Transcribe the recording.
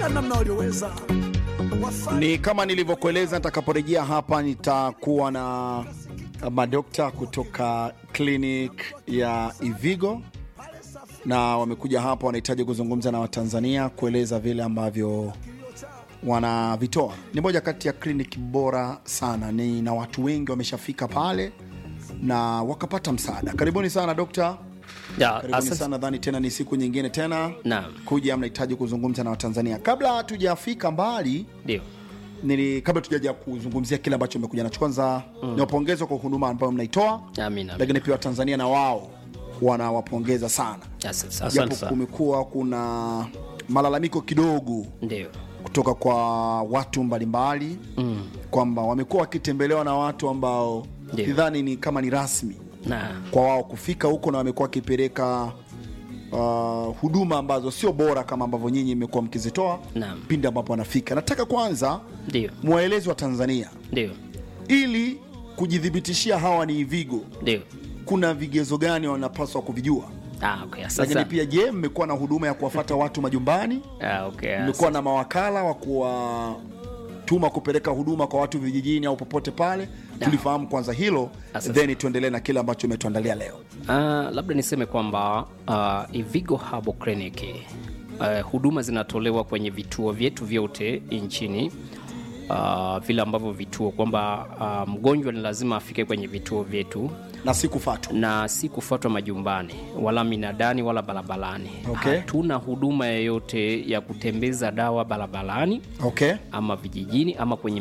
katika namna walioweza wafanye Ni kama nilivyokueleza, nitakaporejea hapa nitakuwa na madokta kutoka clinic ya Ivigo na wamekuja hapa, wanahitaji kuzungumza na Watanzania kueleza vile ambavyo wanavitoa. Ni moja kati ya kliniki bora sana, ni na watu wengi wameshafika pale na wakapata msaada. Karibuni sana dokta, Ya, karibuni asante. sana. Nadhani tena ni siku nyingine tena Naam, kuja, mnahitaji kuzungumza na Watanzania. Kabla hatujafika mbali ndio. nili kabla tujaja kuzungumzia kile ambacho umekuja nacho, kwanza mm. niwapongeze kwa huduma ambayo mnaitoa, Amina. lakini pia Watanzania na wao wanawapongeza sana, Asante asante japo sana. kumekuwa kuna malalamiko kidogo Ndio. kutoka kwa watu mbalimbali mm. kwamba wamekuwa wakitembelewa na watu ambao Ndio. sidhani ni kama ni rasmi Na kwa wao kufika huko, na wamekuwa wakipeleka uh, huduma ambazo sio bora kama ambavyo nyinyi mmekuwa mkizitoa Naam. pindi ambapo wanafika. Nataka kwanza ndio. mwaelezi wa Tanzania Ndio. ili kujithibitishia hawa ni Ivigo, Ndio. kuna kuna vigezo gani wanapaswa kuvijua? Ah, okay. Asante. Lakini pia je, mmekuwa na huduma ya kuwafata watu majumbani? Ah, okay. Mmekuwa na mawakala wa kuwatuma kupeleka huduma kwa watu vijijini au popote pale? Tulifahamu kwanza hilo, Asante. then tuendelee na kile ambacho umetuandalia leo. Ah, labda niseme kwamba uh, Ivigo Herbal Clinic uh, huduma zinatolewa kwenye vituo vyetu vyote nchini uh, vile ambavyo vituo kwamba uh, mgonjwa ni lazima afike kwenye vituo vyetu na si kufatwa. na si kufuatwa majumbani wala minadani wala barabarani. Okay. Hatuna huduma yoyote ya kutembeza dawa barabarani Okay. ama vijijini ama kwenye